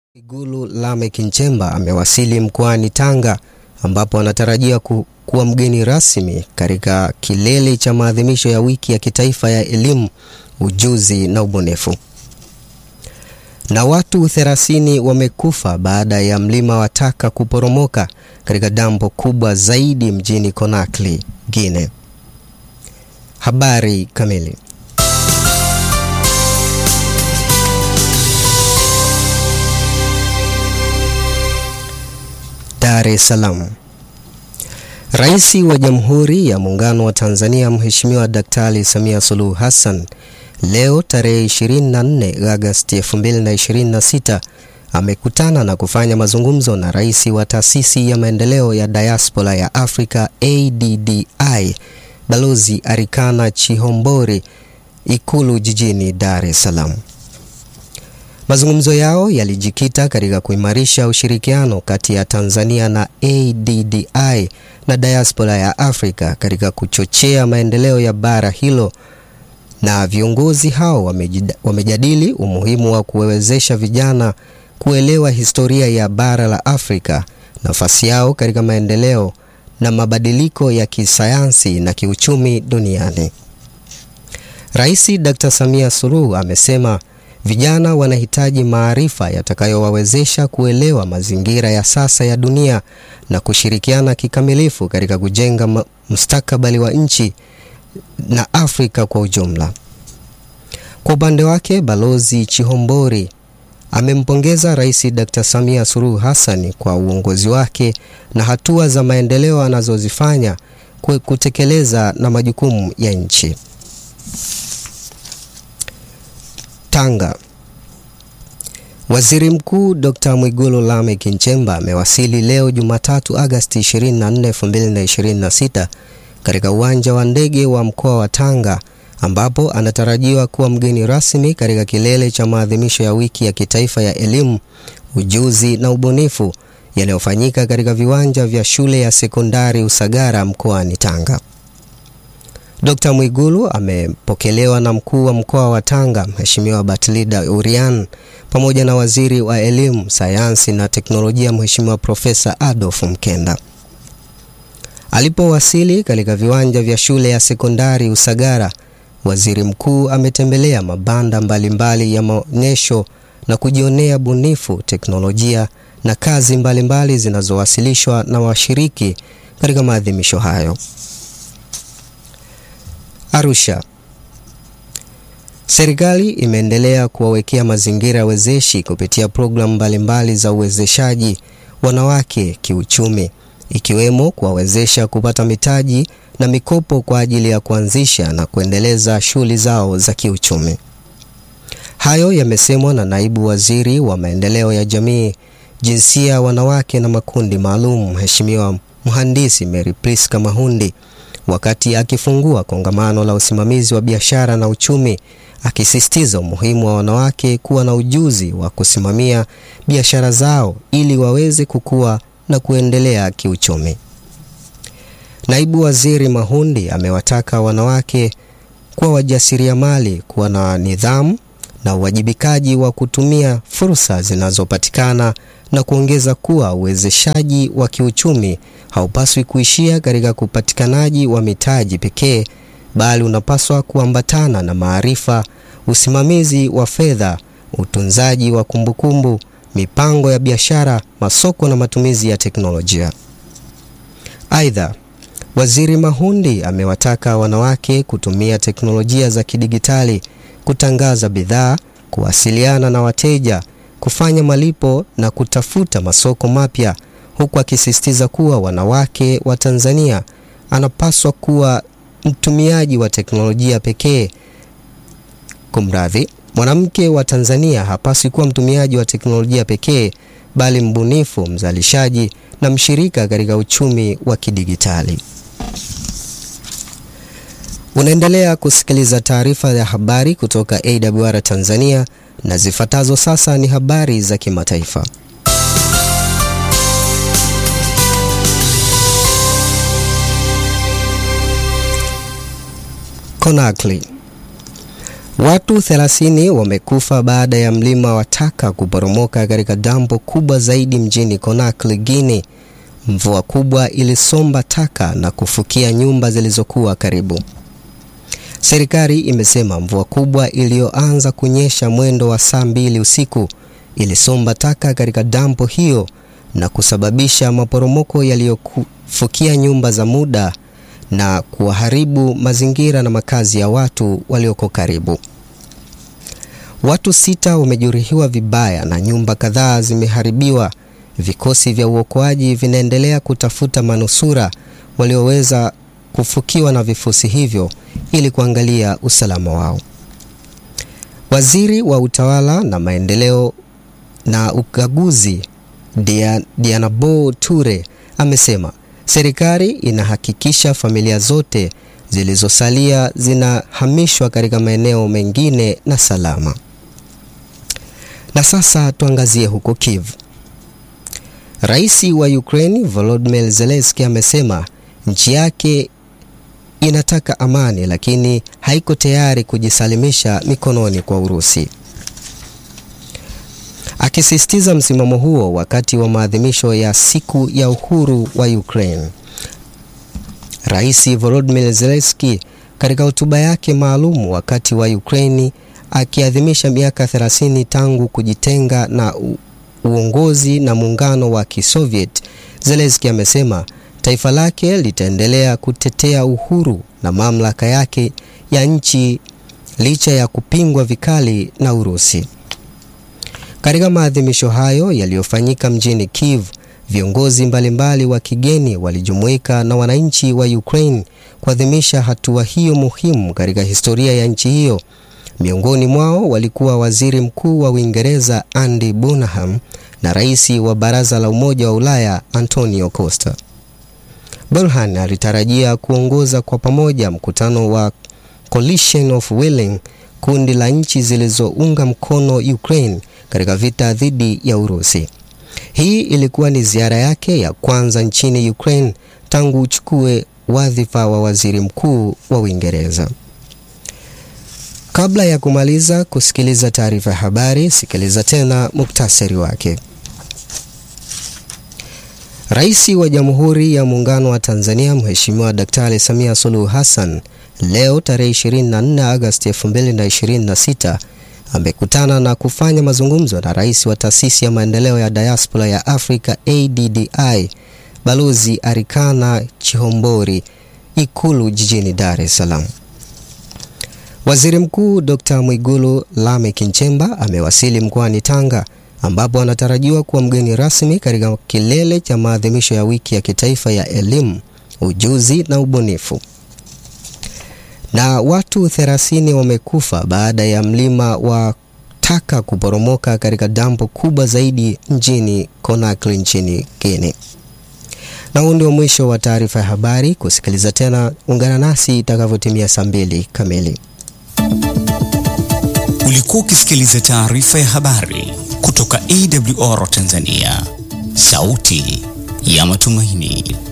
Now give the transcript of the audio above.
Mwigulu Lameck Nchemba amewasili mkoani Tanga ambapo anatarajia ku, kuwa mgeni rasmi katika kilele cha maadhimisho ya wiki ya kitaifa ya elimu, ujuzi na ubunifu. Na watu 30 wamekufa baada ya mlima wa taka kuporomoka katika dampo kubwa zaidi mjini Conakry, Guinea. Habari kamili. Dar es Salaam. Rais wa Jamhuri ya Muungano wa Tanzania Mheshimiwa Daktari Samia Suluhu Hassan leo tarehe 24 Agosti 2026 amekutana na kufanya mazungumzo na rais wa Taasisi ya Maendeleo ya Diaspora ya Afrika ADDI Balozi Arikana Chihombori Ikulu jijini Dar es Salaam. Mazungumzo yao yalijikita katika kuimarisha ushirikiano kati ya Tanzania na ADDI na diaspora ya Afrika katika kuchochea maendeleo ya bara hilo, na viongozi hao wamejadili umuhimu wa kuwezesha vijana kuelewa historia ya bara la Afrika, nafasi yao katika maendeleo na mabadiliko ya kisayansi na kiuchumi duniani. Rais Dr. Samia Suluhu amesema vijana wanahitaji maarifa yatakayowawezesha kuelewa mazingira ya sasa ya dunia na kushirikiana kikamilifu katika kujenga mustakabali wa nchi na Afrika kwa ujumla. Kwa upande wake, Balozi Chihombori amempongeza Rais Dr. Samia Suluhu Hassan kwa uongozi wake na hatua za maendeleo anazozifanya kutekeleza na majukumu ya nchi. Tanga. Waziri Mkuu Dr. Mwigulu Lameck Nchemba amewasili leo Jumatatu Agosti 24, 2026 katika uwanja wa ndege wa mkoa wa Tanga ambapo anatarajiwa kuwa mgeni rasmi katika kilele cha maadhimisho ya wiki ya kitaifa ya elimu, ujuzi na ubunifu yanayofanyika katika viwanja vya shule ya sekondari Usagara mkoani Tanga. Dr. Mwigulu amepokelewa na mkuu wa mkoa wa Tanga Mheshimiwa Batlida Urian pamoja na waziri wa elimu, sayansi na teknolojia Mheshimiwa Profesa Adolf Mkenda. Alipowasili katika viwanja vya shule ya sekondari Usagara, waziri mkuu ametembelea mabanda mbalimbali ya maonyesho na kujionea bunifu, teknolojia na kazi mbalimbali zinazowasilishwa na washiriki katika maadhimisho hayo. Arusha. Serikali imeendelea kuwawekea mazingira wezeshi kupitia programu mbalimbali za uwezeshaji wanawake kiuchumi ikiwemo kuwawezesha kupata mitaji na mikopo kwa ajili ya kuanzisha na kuendeleza shughuli zao za kiuchumi. Hayo yamesemwa na naibu waziri wa maendeleo ya jamii, jinsia, wanawake na makundi maalum, Mheshimiwa Mhandisi Mary Priska Mahundi wakati akifungua kongamano la usimamizi wa biashara na uchumi, akisisitiza umuhimu wa wanawake kuwa na ujuzi wa kusimamia biashara zao ili waweze kukua na kuendelea kiuchumi. Naibu Waziri Mahundi amewataka wanawake kuwa wajasiriamali, kuwa na nidhamu na uwajibikaji wa kutumia fursa zinazopatikana na kuongeza kuwa uwezeshaji wa kiuchumi haupaswi kuishia katika upatikanaji wa mitaji pekee, bali unapaswa kuambatana na maarifa, usimamizi wa fedha, utunzaji wa kumbukumbu, mipango ya biashara, masoko na matumizi ya teknolojia. Aidha, Waziri Mahundi amewataka wanawake kutumia teknolojia za kidigitali kutangaza bidhaa, kuwasiliana na wateja, kufanya malipo na kutafuta masoko mapya, huku akisisitiza kuwa wanawake wa Tanzania anapaswa kuwa mtumiaji wa teknolojia pekee. Kumradhi, mwanamke wa Tanzania hapaswi kuwa mtumiaji wa teknolojia pekee, bali mbunifu, mzalishaji na mshirika katika uchumi wa kidigitali. Unaendelea kusikiliza taarifa ya habari kutoka AWR Tanzania na zifuatazo sasa ni habari za kimataifa. Conakry. Watu 30 wamekufa baada ya mlima wa taka kuporomoka katika dampo kubwa zaidi mjini Conakry, Guinea. Mvua kubwa ilisomba taka na kufukia nyumba zilizokuwa karibu. Serikali imesema mvua kubwa iliyoanza kunyesha mwendo wa saa mbili usiku ilisomba taka katika dampo hiyo na kusababisha maporomoko yaliyofukia nyumba za muda na kuharibu mazingira na makazi ya watu walioko karibu. Watu sita wamejeruhiwa vibaya na nyumba kadhaa zimeharibiwa. Vikosi vya uokoaji vinaendelea kutafuta manusura walioweza kufukiwa na vifusi hivyo ili kuangalia usalama wao. Waziri wa utawala na maendeleo na ukaguzi Dianabo Ture amesema serikali inahakikisha familia zote zilizosalia zinahamishwa katika maeneo mengine na salama. Na sasa tuangazie huko Kiev. Rais wa Ukraine Volodymyr Zelensky amesema nchi yake inataka amani lakini haiko tayari kujisalimisha mikononi kwa Urusi. Akisisitiza msimamo huo wakati wa maadhimisho ya siku ya uhuru wa Ukraine, Rais Volodymyr Zelensky katika hotuba yake maalum wakati wa Ukraine akiadhimisha miaka 30 tangu kujitenga na uongozi na muungano wa Kisoviet, Zelensky amesema taifa lake litaendelea kutetea uhuru na mamlaka yake ya nchi licha ya kupingwa vikali na Urusi. Katika maadhimisho hayo yaliyofanyika mjini Kiev, viongozi mbalimbali wa kigeni walijumuika na wananchi wa Ukraine kuadhimisha hatua hiyo muhimu katika historia ya nchi hiyo. Miongoni mwao walikuwa Waziri Mkuu wa Uingereza Andy Burnham na Rais wa Baraza la Umoja wa Ulaya Antonio Costa. Burnham alitarajia kuongoza kwa pamoja mkutano wa Coalition of Willing, kundi la nchi zilizounga mkono Ukraine katika vita dhidi ya Urusi. Hii ilikuwa ni ziara yake ya kwanza nchini Ukraine tangu uchukue wadhifa wa waziri mkuu wa Uingereza. Kabla ya kumaliza kusikiliza taarifa ya habari, sikiliza tena muktasari wake. Rais wa Jamhuri ya Muungano wa Tanzania Mheshimiwa Daktari Samia Suluhu Hassan leo tarehe 24 Agosti 2026 amekutana na kufanya mazungumzo na rais wa Taasisi ya Maendeleo ya Diaspora ya Afrika ADDI Balozi Arikana Chihombori Ikulu jijini Dar es Salaam. Waziri Mkuu Dr. Mwigulu Lameck Nchemba amewasili mkoani Tanga ambapo anatarajiwa kuwa mgeni rasmi katika kilele cha maadhimisho ya wiki ya kitaifa ya elimu, ujuzi na ubunifu. Na watu 30 wamekufa baada ya mlima wa taka kuporomoka katika dampo kubwa zaidi mjini Conakry nchini Guinea. Na huu ndio mwisho wa taarifa ya habari. Kusikiliza tena, ungana nasi itakavyotimia saa mbili kamili. Ulikuwa ukisikiliza taarifa ya habari kutoka AWR Tanzania, sauti ya matumaini.